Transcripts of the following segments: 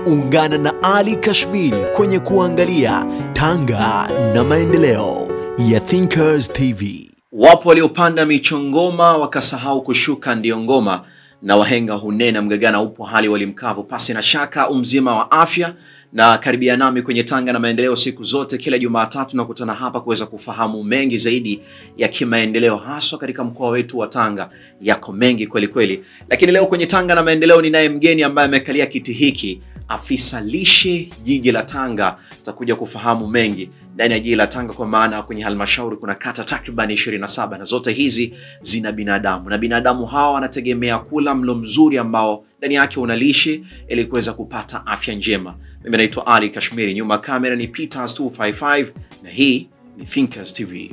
Ungana na Ali Kashmir kwenye kuangalia Tanga na maendeleo ya Thinkers TV. Wapo waliopanda michongoma wakasahau kushuka ndiyo ngoma, na wahenga hunena mgagana upo hali walimkavu. Pasi na shaka umzima wa afya na karibia nami kwenye Tanga na maendeleo siku zote, kila Jumatatu nakutana hapa kuweza kufahamu mengi zaidi ya kimaendeleo, haswa katika mkoa wetu wa Tanga. Yako mengi kweli kweli, lakini leo kwenye Tanga na maendeleo ninaye mgeni ambaye amekalia kiti hiki, afisa lishe jiji la Tanga. Takuja kufahamu mengi ndani ya jiji la Tanga, kwa maana kwenye halmashauri kuna kata takriban 27 na zote hizi zina binadamu, na binadamu hawa wanategemea kula mlo mzuri ambao ndani yake una lishe ili kuweza kupata afya njema. Mimi naitwa Ali Kashmiri, nyuma ya kamera ni Peters 255 na hii ni Thinkers TV.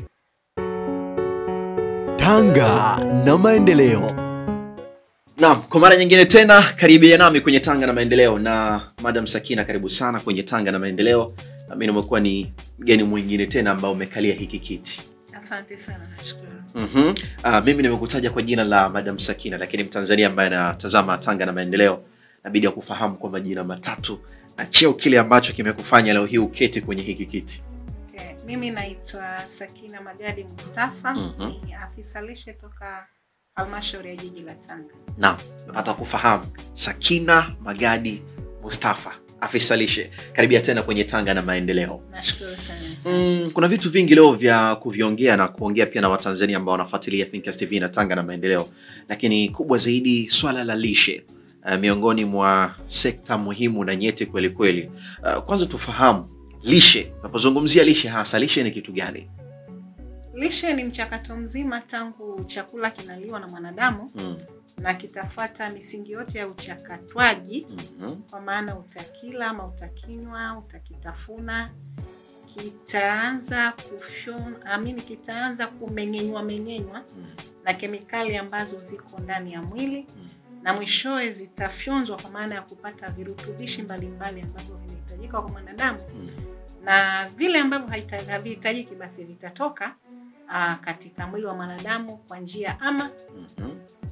Tanga na maendeleo. Naam, kwa mara nyingine tena karibia nami kwenye Tanga na Maendeleo na Madam Sakina, karibu sana kwenye Tanga na Maendeleo. Na mimi nimekuwa ni mgeni mwingine tena ambao umekalia hiki kiti. Asante sana, nashukuru. Mhm. Ah, mimi nimekutaja kwa jina la Madam Sakina, lakini Mtanzania ambaye anatazama Tanga na Maendeleo nabidi akufahamu kwa majina matatu na cheo kile ambacho kimekufanya leo hii uketi kwenye hiki kiti. Okay. Mimi naitwa Sakina Magadi Mustafa, Mhm. ni afisa lishe toka halmashauri ya jiji la Tanga. Naam, napata kufahamu Sakina Magadi Mustafa, afisa lishe. Karibia tena kwenye Tanga na Maendeleo. Nashukuru sana. asante. Mm, kuna vitu vingi leo vya kuviongea na kuongea pia na Watanzania ambao wanafuatilia Thinkers TV na Tanga na Maendeleo, lakini kubwa zaidi swala la lishe uh, miongoni mwa sekta muhimu na nyeti kweli kweli. Uh, kwanza tufahamu lishe, unapozungumzia lishe hasa lishe ni kitu gani? Lishe ni mchakato mzima tangu chakula kinaliwa na mwanadamu Mm, na kitafuata misingi yote ya uchakatwaji, mhm, kwa maana utakila ama utakinywa, utakitafuna, kitaanza kufyon, amini, kitaanza kumeng'enywa meng'enywa mm, na kemikali ambazo ziko ndani ya mwili mm. na mwishowe zitafyonzwa kwa maana ya kupata virutubishi mbalimbali ambavyo vinahitajika kwa mwanadamu Mm. na vile ambavyo haita- havihitajiki basi vitatoka aa, katika mwili wa mwanadamu kwa njia ama Mhm.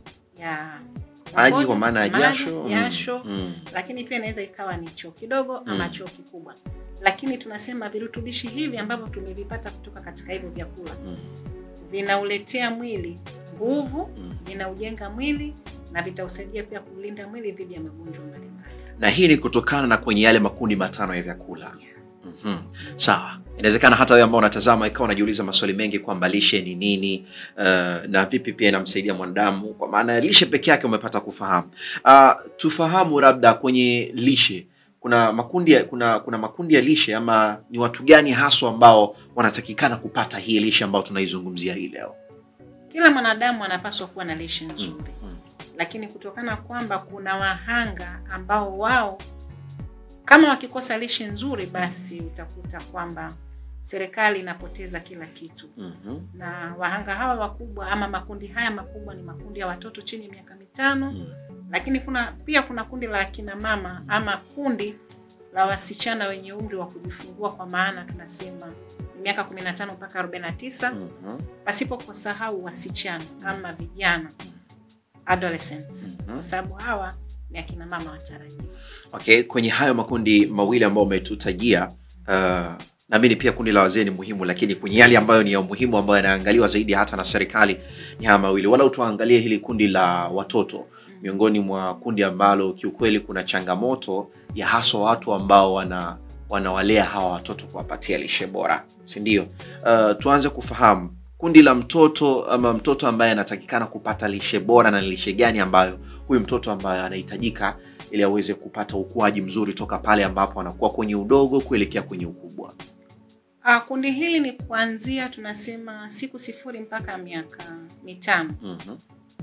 ya Maji mkojo, kwa maana ya maji, jasho. mm, jasho mm, lakini pia inaweza ikawa ni choo kidogo ama Mm. choo kikubwa lakini tunasema virutubishi hivi ambavyo tumevipata kutoka katika hivyo vyakula mm, vinauletea mwili nguvu mm. vinaujenga mwili na vitausaidia pia kulinda mwili dhidi ya magonjwa mbalimbali. na hii ni kutokana na kwenye yale makundi matano ya vyakula. Mhm. Sawa, inawezekana hata wewe ambao unatazama ikawa unajiuliza maswali mengi kwamba lishe ni nini, uh, na vipi pia inamsaidia mwanadamu, kwa maana ya lishe peke yake umepata kufahamu. Uh, tufahamu labda kwenye lishe kuna makundi ya, kuna kuna makundi ya lishe ama ni watu gani haswa ambao wanatakikana kupata hii lishe ambayo tunaizungumzia hii leo? Kila mwanadamu anapaswa kuwa na lishe nzuri mm. lakini kutokana kwamba kuna wahanga ambao wao kama wakikosa lishe nzuri, basi utakuta kwamba serikali inapoteza kila kitu, Mhm. na wahanga hawa wakubwa ama makundi haya makubwa ni makundi ya watoto chini ya miaka mitano Mm. lakini kuna pia kuna kundi la akina mama ama kundi la wasichana wenye umri wa kujifungua, kwa maana tunasema ni miaka 15 mpaka 49, Mhm. pasipo kusahau wasichana ama vijana adolescents, Mhm. kwa sababu hawa ni akina mama watarajiwa. Okay, kwenye hayo makundi mawili ambayo umetutajia, uh, naamini pia kundi la wazee ni muhimu, lakini kwenye yale ambayo ni ya muhimu ambayo yanaangaliwa zaidi hata na serikali ni haya mawili. Walau tuangalie hili kundi la watoto, miongoni mwa kundi ambalo kiukweli kuna changamoto ya haswa watu ambao wana wanawalea hawa watoto kuwapatia lishe bora, si ndio? Uh, tuanze kufahamu kundi la mtoto ama mtoto ambaye anatakikana kupata lishe bora na lishe gani ambayo huyu mtoto ambaye anahitajika ili aweze kupata ukuaji mzuri toka pale ambapo anakuwa kwenye udogo kuelekea kwenye ukubwa. Ah, kundi hili ni kuanzia tunasema siku sifuri mpaka miaka mitano. Mhm.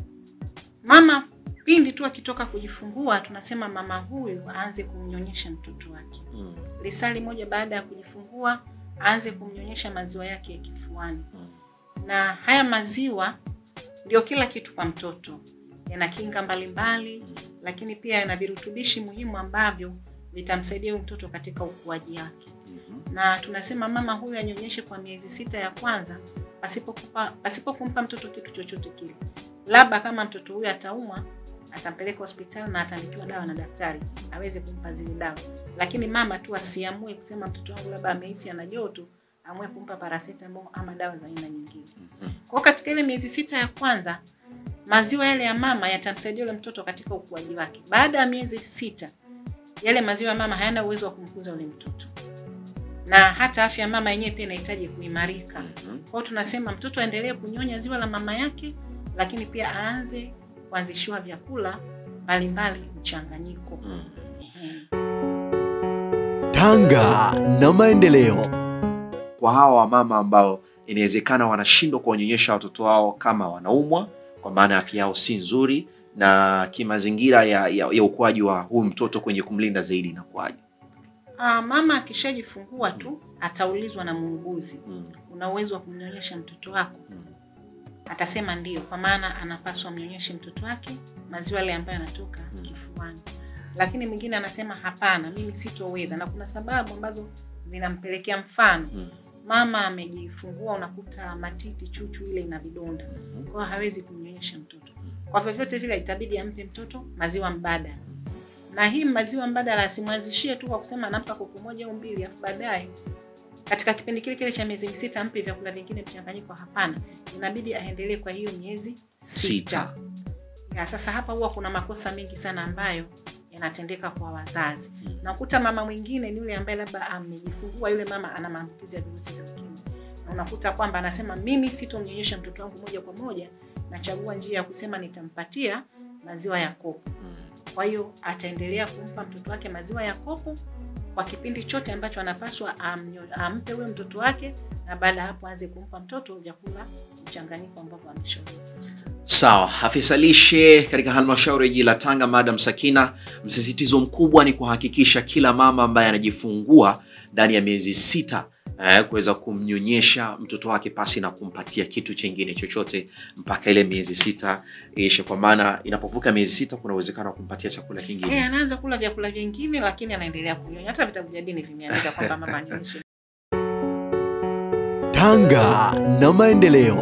Mama pindi tu akitoka kujifungua, tunasema mama huyu aanze kumnyonyesha mtoto wake Mm, lisali moja baada ya kujifungua aanze kumnyonyesha maziwa yake ya kifuani, mm, na haya maziwa ndio kila kitu kwa mtoto. Yana kinga mbalimbali, lakini pia yana virutubishi muhimu ambavyo vitamsaidia huyu mtoto katika ukuaji wake. mhm, Na tunasema mama huyu anyonyeshe kwa miezi sita ya kwanza pasipo kupa, pasipo kumpa mtoto kitu chochote kile, labda kama mtoto huyu ataumwa atampeleka hospitali na ataandikiwa dawa na daktari aweze kumpa zile dawa, lakini mama tu asiamue kusema mtoto wangu labda amehisi ana joto, amue kumpa paracetamol ama dawa za aina nyingine. Mhm. Kwa hiyo katika ile miezi sita ya kwanza maziwa yale ya mama yatamsaidia yule mtoto katika ukuaji wake. Baada ya miezi sita, yale maziwa ya mama hayana uwezo wa kumkuza yule mtoto, na hata afya ya mama yenyewe pia inahitaji kuimarika. Mhm. Kwa hiyo tunasema mtoto aendelee kunyonya ziwa la mama yake, lakini pia aanze kuanzishiwa vyakula mbalimbali mchanganyiko. Mhm. Ehe. Tanga na maendeleo. kwa hawa wamama ambao inawezekana wanashindwa kuwanyonyesha watoto wao kama wanaumwa, kwa maana afya yao si nzuri, na kimazingira ya, ya, ya ukuaji wa huyu mtoto kwenye kumlinda zaidi inakuwaje? Ah, mama akishajifungua tu ataulizwa na muuguzi, Mm, una uwezo wa kumnyonyesha mtoto wako? mm, Atasema ndio, kwa maana anapaswa mnyonyeshe mtoto wake maziwa yale ambayo yanatoka Mm. kifuani. Lakini mwingine anasema hapana, mimi sitoweza, na kuna sababu ambazo zinampelekea. Mfano, mm, mama amejifungua, unakuta matiti, chuchu ile ina vidonda, mhm, kwa hiyo hawezi kumnyonyesha mtoto. Kwa vyovyote vile itabidi ampe mtoto maziwa mbadala, na hii maziwa mbadala asimwanzishie tu kwa kusema anampa kopo moja au mbili, afu baadaye katika kipindi kile kile cha miezi sita ampe vyakula vingine mchanganyiko. Hapana, inabidi aendelee kwa hiyo miezi sita. Sita. Ya, sasa hapa huwa kuna makosa mengi sana ambayo yanatendeka kwa wazazi. Mm. Nakuta mama mwingine ni yule ambaye labda amejifungua, yule mama ana maambukizi ya virusi vya ukimwi, na unakuta kwamba anasema mimi sitomnyonyesha mtoto wangu moja kwa moja, nachagua njia ya kusema nitampatia maziwa ya kopo. mm. Kwa hiyo ataendelea kumpa mtoto wake maziwa ya kopo kwa kipindi chote ambacho anapaswa amnyo- ampe huyo mtoto wake, na baada ya hapo aanze kumpa mtoto vyakula mchanganyiko ambavyo ameshauri. Sawa, afisa lishe katika halmashauri ya jiji la Tanga, Madam Sakina, msisitizo mkubwa ni kuhakikisha kila mama ambaye anajifungua ndani ya miezi sita eh, kuweza kumnyonyesha mtoto wake pasi na kumpatia kitu chengine chochote mpaka ile miezi sita ishe, kwa maana inapovuka miezi sita kuna uwezekano wa kumpatia chakula kingine. Eh, anaanza kula vyakula vingine lakini anaendelea kunyonya. Hata vitabu vya dini vimeandika kwamba mama anyonyeshe. Tanga na maendeleo.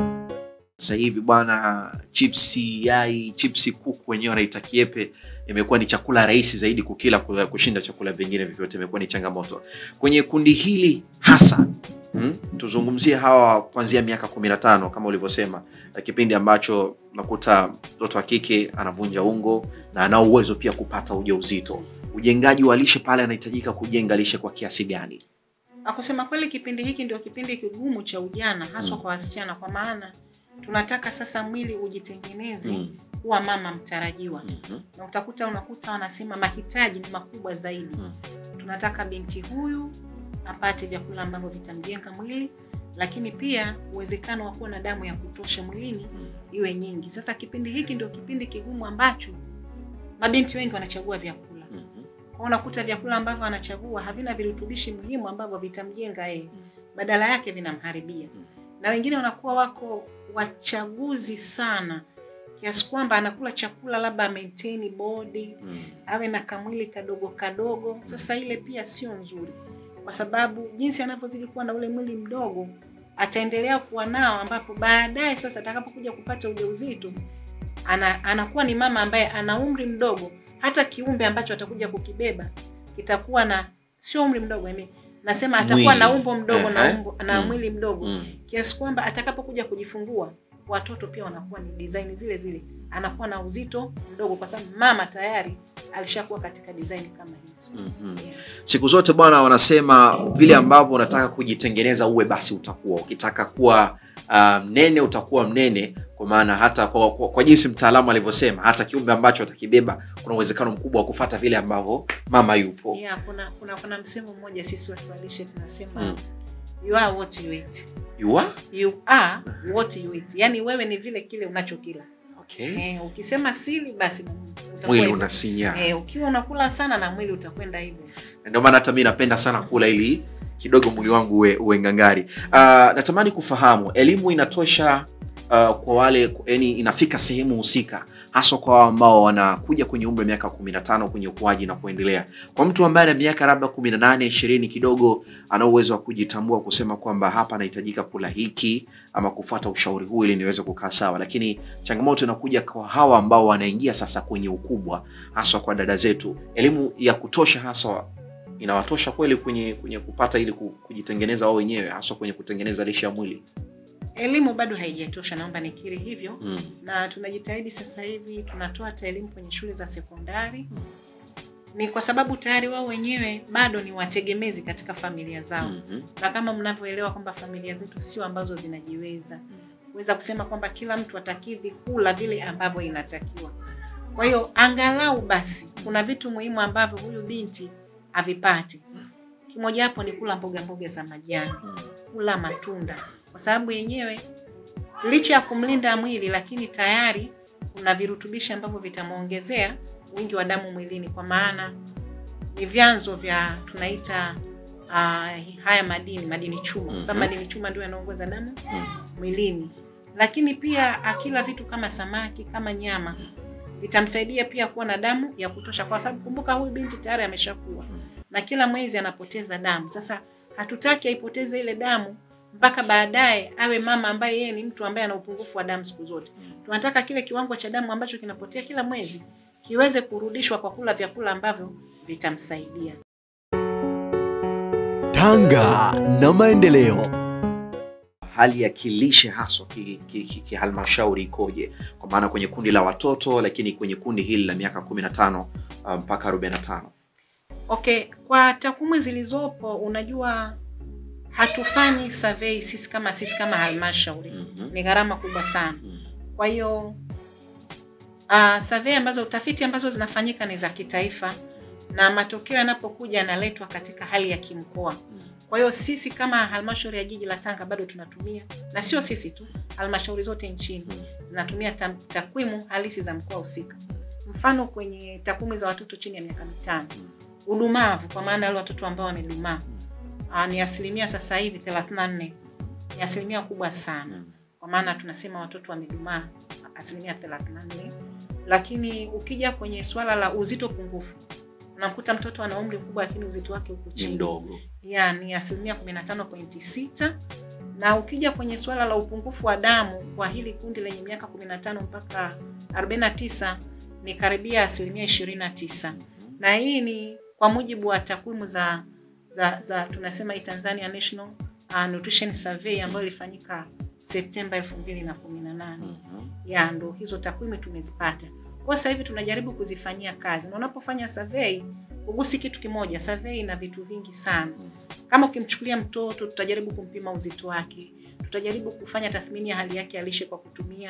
Sasa hivi bwana, chipsi yai, chipsi kuku wenyewe wanaita kiepe, imekuwa ni chakula rahisi zaidi kukila ku- kushinda chakula vingine vyovyote, imekuwa ni changamoto kwenye kundi hili hasa. Hmm? Tuzungumzie hawa kuanzia miaka kumi na tano kama ulivyosema, eh, kipindi ambacho nakuta mtoto wa kike anavunja ungo na ana uwezo pia kupata ujauzito. Ujengaji wa lishe pale anahitajika kujenga lishe kwa kiasi gani? Na kusema kweli, kipindi hiki ndio kipindi kigumu cha ujana haswa Mm. kwa wasichana, kwa maana tunataka sasa mwili ujitengeneze Mm. kuwa mama mtarajiwa, Mhm. na utakuta unakuta wanasema mahitaji ni makubwa zaidi. Mm. Tunataka binti huyu apate vyakula ambavyo vitamjenga mwili, lakini pia uwezekano wa kuwa na damu ya kutosha mwilini Mm. iwe nyingi. Sasa kipindi hiki ndio kipindi kigumu ambacho mabinti wengi wanachagua vyakula Mhm. kwa unakuta vyakula ambavyo anachagua havina virutubishi muhimu ambavyo vitamjenga yeye, badala yake vinamharibia. Na wengine wanakuwa wako wachaguzi sana kiasi kwamba anakula chakula labda maintain body, Mm. awe na kamwili kadogo kadogo. Sasa ile pia sio nzuri, kwa sababu jinsi anavyozidi kuwa na ule mwili mdogo ataendelea kuwa nao, ambapo baadaye sasa atakapokuja kupata ujauzito ana, anakuwa ni mama ambaye ana umri mdogo, hata kiumbe ambacho atakuja kukibeba kitakuwa na sio umri mdogo eme, nasema atakuwa na Mwili. umbo mdogo na, Ehe. umbo, na Mm. mwili mdogo Mm. kiasi kwamba atakapokuja kujifungua watoto pia wanakuwa ni design zile zile, anakuwa na uzito mdogo, kwa sababu mama tayari alishakuwa katika design kama hizo. Mhm. Yeah. Siku zote bwana, wanasema vile ambavyo unataka kujitengeneza uwe basi utakuwa. Ukitaka kuwa ah, mnene utakuwa mnene, kwa maana hata kwa, kwa, kwa jinsi mtaalamu alivyosema, hata kiumbe ambacho atakibeba kuna uwezekano mkubwa wa kufata vile ambavyo mama yupo. Yeah, kuna kuna kuna msemo mmoja sisi watu wa lishe tunasema Mm. you are what you eat. You are? You are what you eat. Yaani wewe ni vile kile unachokila. Okay. Eh, ukisema sili basi na utakuwa Mwili hivyo. unasinyaa. Eh, ukiwa unakula sana na mwili utakwenda hivyo. Ndio maana hata mi napenda sana kula ili kidogo mwili wangu uwe, uwe ngangari. Ah, natamani kufahamu elimu inatosha ah, kwa wale yani inafika sehemu husika haswa kwa wao ambao wanakuja kwenye umri wa miaka kumi na tano kwenye ukuaji na kuendelea. Kwa mtu ambaye ana miaka labda kumi na nane ishirini, kidogo ana uwezo wa kujitambua kusema kwamba hapa anahitajika kula hiki ama kufuata ushauri huu ili niweze kukaa sawa, lakini changamoto inakuja kwa hawa ambao wanaingia sasa kwenye ukubwa, haswa kwa dada zetu. Elimu ya kutosha haswa inawatosha kweli kwenye kwenye kupata ili ku- kujitengeneza wao wenyewe, haswa kwenye kutengeneza lishe ya mwili Elimu bado haijatosha, naomba nikiri hivyo mm. na tunajitahidi sasa hivi tunatoa hata elimu kwenye shule za sekondari Mm. ni kwa sababu tayari wao wenyewe bado ni wategemezi katika familia zao Mhm. na kama mnavyoelewa kwamba familia zetu sio ambazo zinajiweza kuweza kusema kwamba kila mtu atakidhi kula vile ambavyo inatakiwa kwa hiyo angalau basi kuna vitu muhimu ambavyo huyu binti havipati kimojawapo ni kula mboga mboga za majani Mm. kula matunda kwa sababu yenyewe licha ya kumlinda mwili lakini tayari kuna virutubishi ambavyo vitamwongezea wingi wa damu mwilini kwa maana ni vyanzo vya tunaita uh, haya madini madini chuma kwa sababu Mhm. madini chuma ndio yanaongoza damu Mm. mwilini lakini pia akila vitu kama samaki kama nyama vitamsaidia pia kuwa na damu ya kutosha kwa sababu kumbuka huyu binti tayari ameshakuwa na kila mwezi anapoteza damu sasa hatutaki aipoteze ile damu mpaka baadaye awe mama ambaye yeye ni mtu ambaye ana upungufu wa damu siku zote tunataka kile kiwango cha damu ambacho kinapotea kila mwezi kiweze kurudishwa kwa kula vyakula ambavyo vitamsaidia Tanga na maendeleo. hali ya kilishe haswa kihalmashauri ki, ki, kihalmashauri ikoje kwa maana kwenye kundi la watoto lakini kwenye kundi hili la miaka 15 uh, mpaka 45 okay kwa takwimu zilizopo unajua hatufanyi survey sisi kama sisi kama halmashauri Mhm. ni gharama kubwa sana Mhm. kwa hiyo uh, survey ambazo utafiti ambazo zinafanyika ni za kitaifa na matokeo yanapokuja yanaletwa katika hali ya kimkoa kwa hiyo sisi kama halmashauri ya jiji la Tanga bado tunatumia, na sio sisi tu, halmashauri zote nchini zinatumia tam- takwimu halisi za mkoa husika. Mfano, kwenye takwimu za watoto chini ya miaka mitano, udumavu kwa maana wale watoto ambao wamedumaa ah, ni asilimia sasa hivi 34 ni asilimia kubwa sana, kwa maana tunasema watoto wamedumaa asilimia 34. Lakini ukija kwenye suala la uzito pungufu, unamkuta mtoto ana umri mkubwa lakini uzito wake uko ni chini mdogo ya ni asilimia 15.6 na ukija kwenye suala la upungufu wa damu kwa hili kundi lenye miaka 15 mpaka 49 ni karibia asilimia 29 na hii ni kwa mujibu wa takwimu za, za, za tunasema hii Tanzania National uh, Nutrition Survey ambayo ilifanyika Septemba 2018 Mhm. ya ndo hizo takwimu tumezipata. Kwa sasa hivi tunajaribu kuzifanyia kazi, na unapofanya survey ugusi kitu kimoja. Survey ina vitu vingi sana. Kama ukimchukulia mtoto, tutajaribu kumpima uzito wake, tutajaribu kufanya tathmini ya hali yake ya lishe kwa kutumia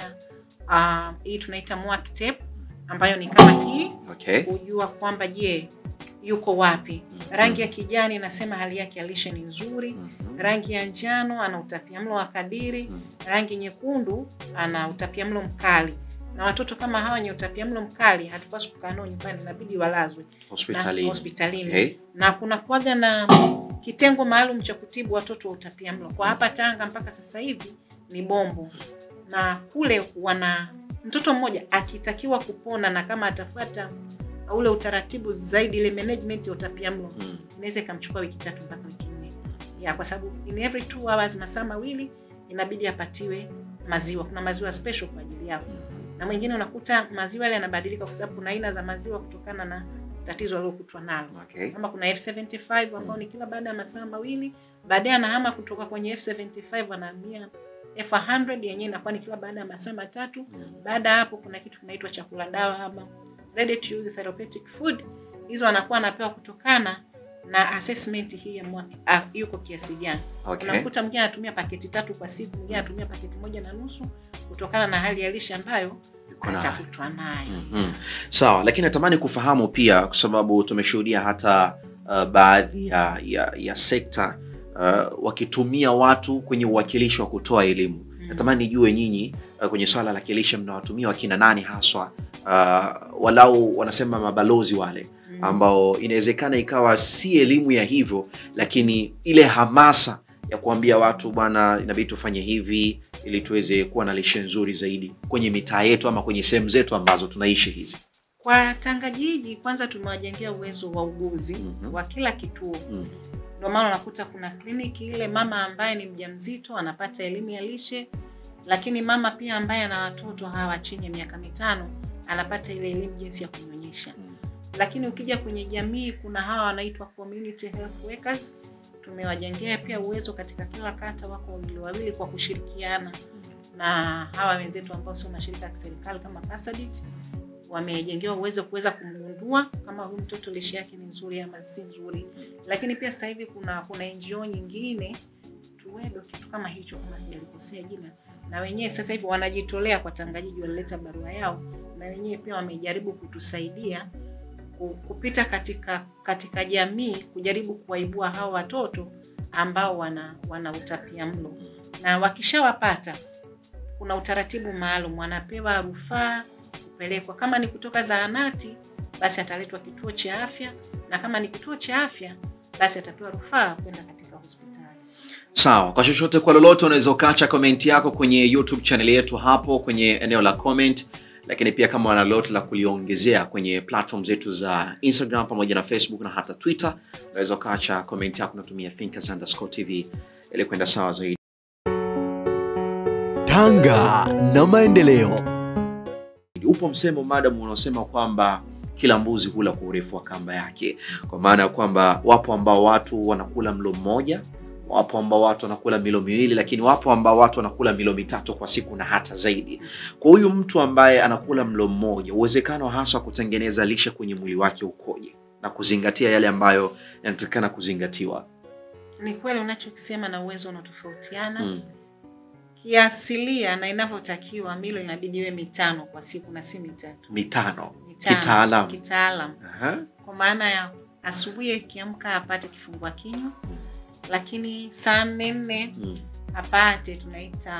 uh, hii tunaita MWAC tape ambayo ni kama hii, okay kujua kwamba je, yuko wapi. Rangi ya kijani inasema hali yake ya lishe ni nzuri Mhm. rangi ya njano ana utapiamlo wa kadiri, Mhm. rangi nyekundu ana utapiamlo mkali. Na watoto kama hawa wenye utapiamlo mkali hatupaswi kukaa nao nyumbani, inabidi walazwe na hospitalini hospitalini okay. na kuna kuwaga na kitengo maalum cha kutibu watoto wa utapiamlo. Kwa hapa Tanga mpaka sasa hivi ni Bombo, na kule wana mtoto mmoja akitakiwa kupona na kama atafuata ule utaratibu zaidi, ile management ya utapiamlo Mm. inaweza ikamchukua wiki tatu mpaka wiki nne ya kwa sababu in every two hours masaa mawili inabidi apatiwe maziwa. Kuna maziwa special kwa ajili yao, na mwingine unakuta maziwa yale yanabadilika, kwa sababu kuna aina za maziwa kutokana na tatizo alilokutwa nalo. Okay. Kama kuna F75 ambao ni kila baada ya masaa mawili, baadaye anahama kutoka kwenye F75 anahamia F100 yenyewe inakuwa ni kila baada ya masaa matatu. Mm. Baada ya hapo kuna kitu kinaitwa chakula dawa ama ready to use therapeutic food. Hizo anakuwa anapewa kutokana na assessment hii ya mwa, ah, yuko kiasi gani. Okay. Unakuta mwingine anatumia paketi tatu kwa siku, mwingine anatumia paketi moja na nusu kutokana na hali ya lishe ambayo Iko na- atakutwa nayo. Mhm. Sawa, lakini natamani kufahamu pia, kwa sababu tumeshuhudia hata uh, baadhi ya, ya, ya sekta uh, wakitumia watu kwenye uwakilishi wa kutoa elimu. Natamani nijue nyinyi uh, kwenye swala la kilishe mnawatumia wakina nani haswa, uh, walau wanasema mabalozi wale Mm. ambao inawezekana ikawa si elimu ya hivyo, lakini ile hamasa ya kuambia watu bwana, inabidi tufanye hivi ili tuweze kuwa na lishe nzuri zaidi kwenye mitaa yetu ama kwenye sehemu zetu ambazo tunaishi hizi? Kwa Tanga jiji kwanza tumewajengea uwezo wa uguzi Mhm. wa kila kituo. Mm. Ndio maana unakuta kuna kliniki ile mama ambaye ni mjamzito anapata elimu ya lishe, lakini mama pia ambaye ana watoto hawa chini ya miaka mitano anapata ile elimu jinsi ya kunyonyesha. Mm. Lakini ukija kwenye jamii kuna hawa wanaitwa community health workers, tumewajengea pia uwezo katika kila kata, wako wawili wawili kwa kushirikiana na hawa wenzetu ambao sio mashirika ya kiserikali kama Pasadit wamejengewa uwezo kuweza kumgundua kama huyu mtoto lishe yake ni nzuri ama si nzuri. Lakini pia sasa hivi kuna kuna NGO nyingine Tuwedo, kitu kama hicho, kama sijalikosea jina, na wenyewe sasa hivi wanajitolea kwa Tanga jiji, walileta barua yao, na wenyewe pia wamejaribu kutusaidia ku- kupita katika katika jamii kujaribu kuwaibua hawa watoto ambao wana wana utapia mlo, na wakishawapata kuna utaratibu maalum, wanapewa rufaa kupelekwa. Kama ni kutoka zahanati, basi ataletwa kituo cha afya, na kama ni kituo cha afya, basi atapewa rufaa kwenda katika hospitali. Sawa, kwa chochote kwa lolote, unaweza ukaacha comment yako kwenye YouTube channel yetu hapo kwenye eneo la comment, lakini pia kama wana lolote la kuliongezea kwenye platform zetu za Instagram pamoja na Facebook na hata Twitter, unaweza ukaacha comment yako unatumia thinkers underscore tv ili kwenda sawa zaidi. Tanga na maendeleo. Upo msemo madam unaosema kwamba kila mbuzi hula kwa urefu wa kamba yake, kwa maana ya kwamba wapo ambao watu wanakula mlo mmoja, wapo ambao watu wanakula milo miwili, lakini wapo ambao watu wanakula milo mitatu kwa siku na hata zaidi. Kwa huyu mtu ambaye anakula mlo mmoja, uwezekano hasa wa kutengeneza lishe kwenye mwili wake ukoje na kuzingatia yale ambayo yanatakikana kuzingatiwa? Ni kweli unachokisema na uwezo unatofautiana Mm. kiasilia na inavyotakiwa. Milo inabidi iwe mitano kwa siku na si mitatu. Mitano Mitano, Kitaalam. kitaalam, Aha. kwa maana ya asubuhi akiamka apate kifungua kinywa, lakini saa nne nne Mm. apate tunaita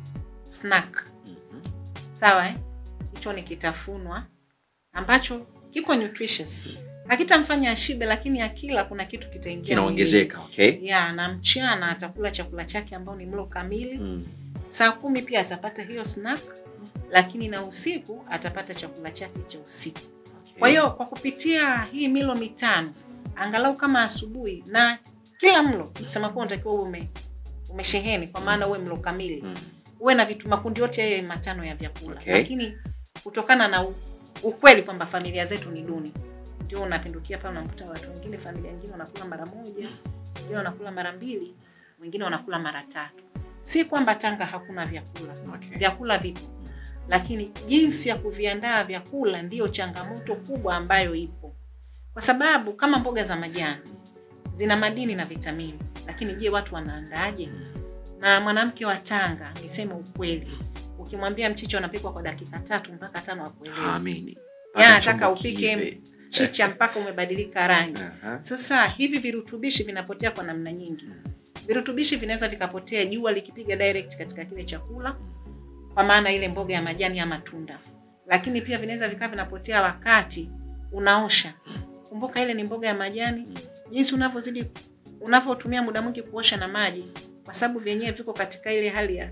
snack Mhm. sawa eh? hicho ni kitafunwa ambacho kiko nutritious hakitamfanya ashibe lakini akila kuna kitu kitaingia Kinaongezeka, okay? mwilini. ya na mchana atakula chakula chake ambao ni mlo kamili Mm. saa kumi pia atapata hiyo snack lakini na usiku atapata chakula chake cha usiku Okay. kwa hiyo kwa kupitia hii milo mitano angalau kama asubuhi na kila mlo kusema kuwa unatakiwa uwe ume, umesheheni kwa maana uwe mlo kamili Mm. uwe na vitu makundi yote yawe matano ya vyakula Okay. lakini kutokana na u, ukweli kwamba familia zetu ni duni ndio unapindukia pale unamkuta watu wengine familia nyingine wanakula mara moja wengine wanakula mara mbili wengine wanakula mara tatu si kwamba tanga hakuna vyakula Okay. vyakula vipo lakini jinsi ya kuviandaa vyakula ndiyo changamoto kubwa ambayo ipo kwa sababu kama mboga za majani zina madini na vitamini lakini je watu wanaandaaje na mwanamke wa tanga niseme ukweli ukimwambia mchicha unapikwa kwa dakika tatu mpaka tano akuelewi Haamini. Ya, Mpaka nataka chombo upike kiive. chicha mpaka umebadilika rangi Aha. sasa hivi virutubishi vinapotea kwa namna nyingi virutubishi vinaweza vikapotea jua likipiga direct katika kile chakula kwa maana ile mboga ya majani ama tunda lakini pia vinaweza vikawa vinapotea wakati unaosha kumbuka ile ni mboga ya majani jinsi unavyozidi unavyotumia muda mwingi kuosha na maji kwa sababu vyenyewe viko katika ile hali ya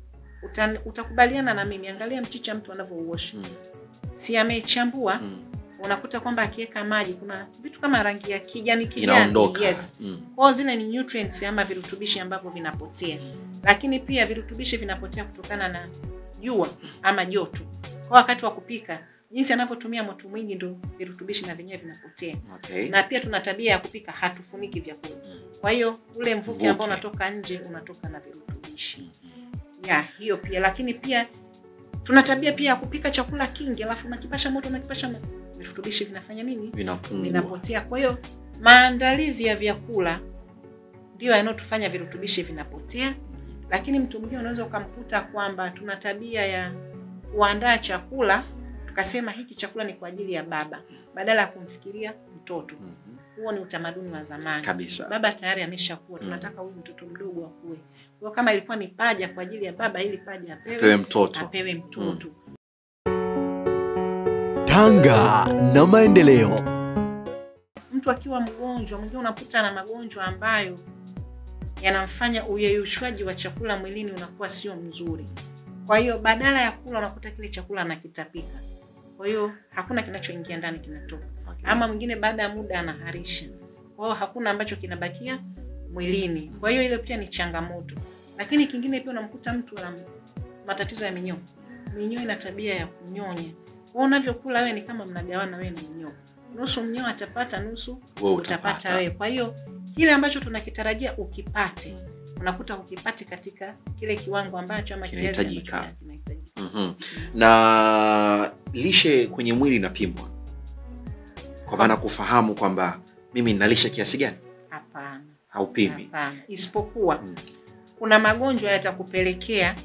uta, utakubaliana na mimi angalia mchicha mtu anavyouosha Mm. si amechambua Mm. unakuta kwamba akiweka maji kuna vitu kama rangi ya kijani kijani Inaondoka. yes Mm. kwao zile ni nutrients ama virutubishi ambavyo vinapotea lakini pia virutubishi vinapotea kutokana na jua ama joto kwa wakati wa kupika jinsi anavyotumia moto mwingi ndo virutubishi na vyenyewe vinapotea Okay. na pia tuna tabia ya kupika hatufuniki vyakula kwa hiyo ule mvuke Mvuke. ambao unatoka nje unatoka na virutubishi ya hiyo pia lakini pia tuna tabia pia ya kupika chakula kingi alafu unakipasha moto unakipasha moto virutubishi vinafanya nini Vinapungua. vinapotea kwa hiyo maandalizi ya vyakula ndio yanayotufanya virutubishi vinapotea lakini mtu mwingine unaweza ukamkuta kwamba tuna tabia ya kuandaa chakula tukasema hiki chakula ni kwa ajili ya baba badala ya kumfikiria mtoto Mhm. huo ni utamaduni wa zamani Kabisa. baba tayari ameshakuwa tunataka huyu mtoto mdogo akue kwa hiyo kama ilikuwa ni paja kwa ajili ya baba ili paja apewe, Pewe mtoto. apewe mtoto Tanga na maendeleo. mtu akiwa mgonjwa mwingine unakuta na magonjwa ambayo yanamfanya uyeyushwaji wa chakula mwilini unakuwa sio mzuri. Kwa hiyo badala ya kula unakuta kile chakula anakitapika, kwa hiyo hakuna kinachoingia ndani kinatoka, Okay. ama mwingine baada ya muda anaharisha, kwa hiyo hakuna ambacho kinabakia mwilini. Kwa hiyo ile pia ni changamoto, lakini kingine pia unamkuta mtu ana matatizo ya minyoo. Minyoo ina tabia ya kunyonya, kwa hiyo unavyokula wewe ni kama mnagawana wewe na minyoo, nusu mnyoo atapata, nusu Wewe utapata utapata. wewe. Kwa hiyo kile ambacho tunakitarajia ukipate, unakuta ukipate katika kile kiwango ambacho ama kiasi ambacho Kinahitajika. kinahitajika. Mhm. na lishe kwenye mwili inapimwa kwa maana kufahamu kwamba mimi ninalisha kiasi gani Hapana, haupimi hapana, isipokuwa Mm. kuna magonjwa yatakupelekea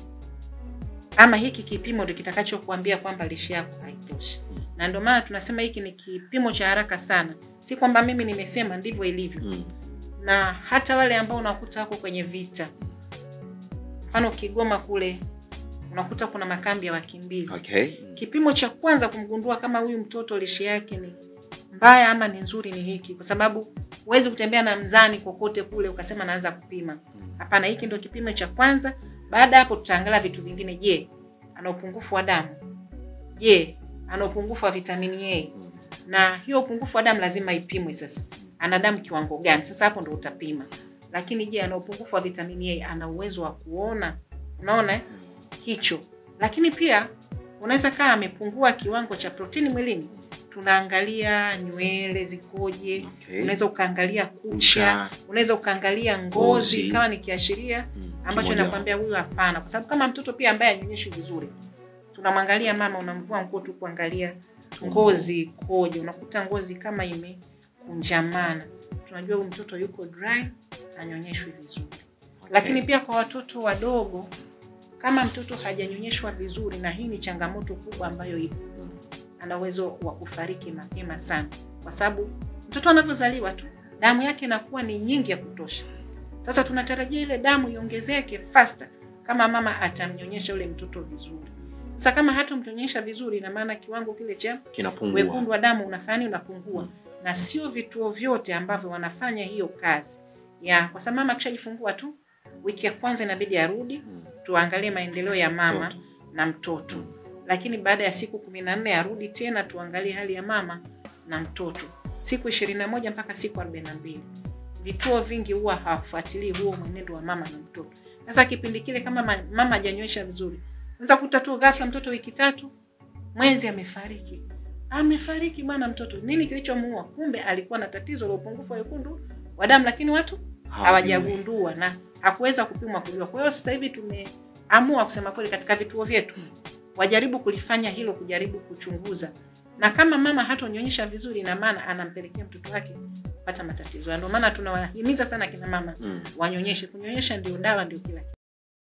ama hiki kipimo ndio kitakachokuambia kwamba lishe yako haitoshi, Mm. na ndio maana tunasema hiki ni kipimo cha haraka sana, si kwamba mimi nimesema ndivyo ilivyo. Mm. na hata wale ambao unakuta wako kwenye vita, mfano Kigoma kule unakuta kuna makambi ya wakimbizi. Okay. Kipimo cha kwanza kumgundua kama huyu mtoto lishe yake ni mbaya ama ni nzuri ni hiki, kwa sababu huwezi kutembea na mzani kokote kule ukasema naanza kupima. Mm. Hapana, hiki ndio kipimo cha kwanza. Baada ya hapo, tutaangalia vitu vingine. Je, ana upungufu wa damu? Je, ana upungufu wa vitamini A? Mm. na hiyo upungufu wa damu lazima ipimwe. Sasa ana damu kiwango gani? Sasa hapo ndo utapima. Lakini je, ana upungufu wa vitamini A? Ana uwezo wa kuona? Unaona eh? hicho. Lakini pia unaweza kaa amepungua kiwango cha protini mwilini, tunaangalia nywele zikoje, Okay. unaweza ukaangalia kucha, Kucha. unaweza ukaangalia ngozi, Ngozi. kama ni kiashiria Mm. ambacho Kimoja. nakwambia huyu hapana, kwa sababu kama mtoto pia ambaye anyonyeshi vizuri, tunamwangalia mama, unamvua nguo tu kuangalia ngozi ikoje, unakuta ngozi kama imekunjamana, tunajua huyu mtoto yuko dry, anyonyeshwi vizuri. Okay. Lakini pia kwa watoto wadogo, kama mtoto hajanyonyeshwa vizuri, na hii ni changamoto kubwa ambayo ipo, Mm. ana uwezo wa kufariki mapema sana, kwa sababu mtoto anavyozaliwa tu damu yake inakuwa ni nyingi ya kutosha. Sasa tunatarajia ile damu iongezeke faster kama mama atamnyonyesha ule mtoto vizuri. Sasa kama hatamnyonyesha vizuri, ina maana kiwango kile cha kinapungua wekundu wa damu unafanya unapungua, Mm. na sio vituo vyote ambavyo wanafanya hiyo kazi ya, kwa sababu mama akishajifungua tu wiki ya kwanza inabidi arudi Mm. tuangalie maendeleo ya mama Mtoto. na mtoto Mm. lakini baada ya siku kumi na nne arudi tena tuangalie hali ya mama na mtoto siku ishirini na moja mpaka siku arobaini na mbili vituo vingi huwa hawafuatilii huo mwenendo wa mama na mtoto sasa kipindi kile kama ma- mama hajanywesha vizuri unaweza kuta tu ghafla mtoto wiki tatu mwezi amefariki amefariki bwana mtoto nini kilichomuua kumbe alikuwa na tatizo la upungufu wa wekundu wa damu lakini watu hawajagundua na hakuweza kupimwa kujua. Kwa hiyo sasa hivi tumeamua kusema kweli, katika vituo vyetu wajaribu kulifanya hilo, kujaribu kuchunguza, na kama mama hatonyonyesha vizuri, ina maana anampelekea mtoto wake kupata matatizo. Na Ndio maana tunawahimiza sana kina mama Mm. wanyonyeshe. Kunyonyesha ndio dawa, ndio kila kitu.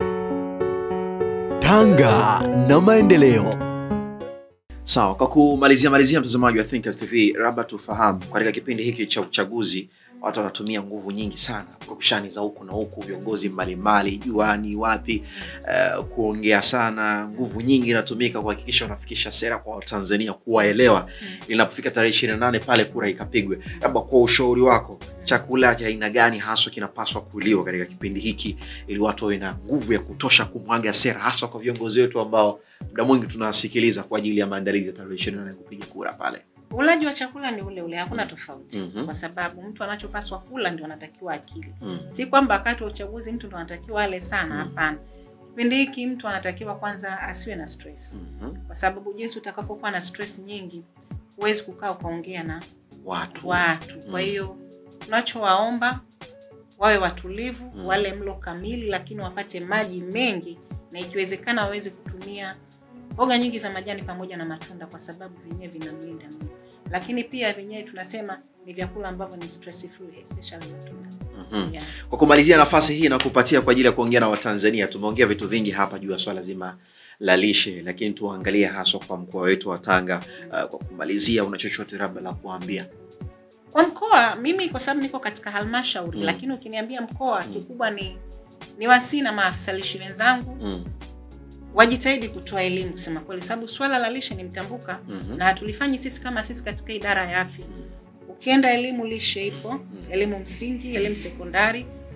Tanga na maendeleo. Sawa, kwa kumalizia malizia, mtazamaji wa Thinkers TV, labda tufahamu katika kipindi hiki cha uchaguzi watu wanatumia nguvu nyingi sana, purukushani za huku na huku, viongozi mbalimbali, juani, wapi, eh, kuongea sana, nguvu nyingi inatumika kuhakikisha wanafikisha sera kwa Watanzania, kuwaelewa linapofika tarehe ishirini na nane pale kura ikapigwe. Labda kwa ushauri wako, chakula cha aina gani haswa kinapaswa kuliwa katika kipindi hiki ili watu wawe na nguvu ya kutosha kumwaga sera, hasa kwa viongozi wetu ambao muda mwingi tunawasikiliza kwa ajili ya maandalizi ya tarehe ishirini na nane kupiga kura pale. Ulaji wa chakula ni ule ule, hakuna tofauti Mhm. kwa sababu mtu anachopaswa kula ndio anatakiwa akili Mm. si kwamba wakati wa uchaguzi mtu ndo anatakiwa ale sana, Mm. hapana. Kipindi hiki mtu anatakiwa kwanza asiwe na stress, Mhm. kwa sababu jinsi utakapokuwa na stress nyingi huwezi kukaa ukaongea na Watu. watu. Kwa Mm. hiyo tunachowaomba wawe watulivu, Mm. wale mlo kamili, lakini wapate maji mengi, na ikiwezekana waweze kutumia mboga nyingi za majani pamoja na matunda, kwa sababu vyenyewe vinamlinda mwili. Lakini pia vyenyewe tunasema ni vyakula ambavyo ni stress free, especially matunda Mhm. yeah. Kwa kumalizia nafasi hii na kupatia kwa ajili ya kuongea na Watanzania, tumeongea vitu vingi hapa juu ya swala zima la lishe, lakini tuangalie haswa kwa mkoa wetu wa Tanga. Uh, kwa kumalizia, una chochote labda la kuambia? Kwa mkoa mimi kwa sababu niko katika halmashauri Mm. lakini ukiniambia mkoa Mm. kikubwa ni ni wasii na maafisa lishe wenzangu Mm. wajitahidi kutoa elimu kusema kweli, sababu swala la lishe ni mtambuka Mhm. na hatulifanyi sisi kama sisi katika idara ya afya. Mm. Ukienda elimu lishe ipo, Mm. elimu msingi, elimu sekondari,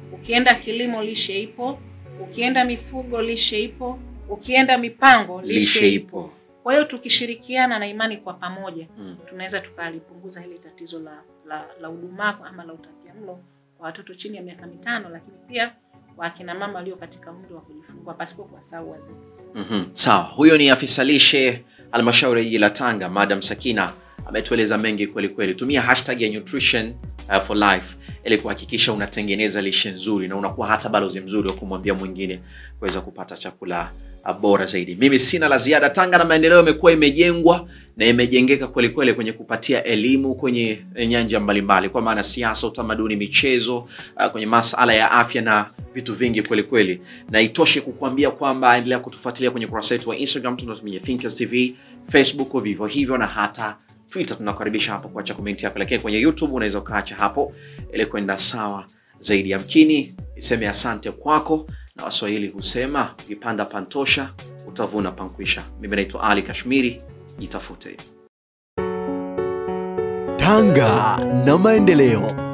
ukienda kilimo lishe ipo, ukienda mifugo lishe ipo, ukienda mipango lishe, Lishe ipo. ipo. Kwa hiyo tukishirikiana na imani kwa pamoja Mm. tunaweza tukalipunguza hili tatizo la la, la udumavu ama la utapiamlo kwa watoto chini ya miaka mitano, lakini pia kwa akina mama walio katika umri wa kujifungua pasipo kuwasahau wazee. Mhm. Sawa, huyo ni afisa lishe halmashauri ya jiji la Tanga, Madam Sakina ametueleza mengi kweli kweli. Tumia hashtag ya nutrition uh, for life ili kuhakikisha unatengeneza lishe nzuri na unakuwa hata balozi mzuri wa kumwambia mwingine kuweza kupata chakula uh, bora zaidi. Mimi sina la ziada. Tanga na maendeleo imekuwa imejengwa na imejengeka kweli kweli kwenye kupatia elimu kwenye nyanja mbalimbali, kwa maana siasa, utamaduni, michezo, uh, kwenye masala ya afya na vitu vingi kweli kweli na itoshe kukuambia kwamba endelea kutufuatilia kwenye kurasa wetu wa Instagram tunatumia Thinkers TV, Facebook vivyo hivyo na hata Twitter. Tunakaribisha hapo kuacha komenti yako, lakini kwenye YouTube unaweza ukaacha hapo ili kwenda sawa zaidi. Yamkini niseme asante kwako, na Waswahili husema ukipanda pantosha utavuna pankwisha. Mimi naitwa Ali Kashmiri, jitafute. Tanga na maendeleo.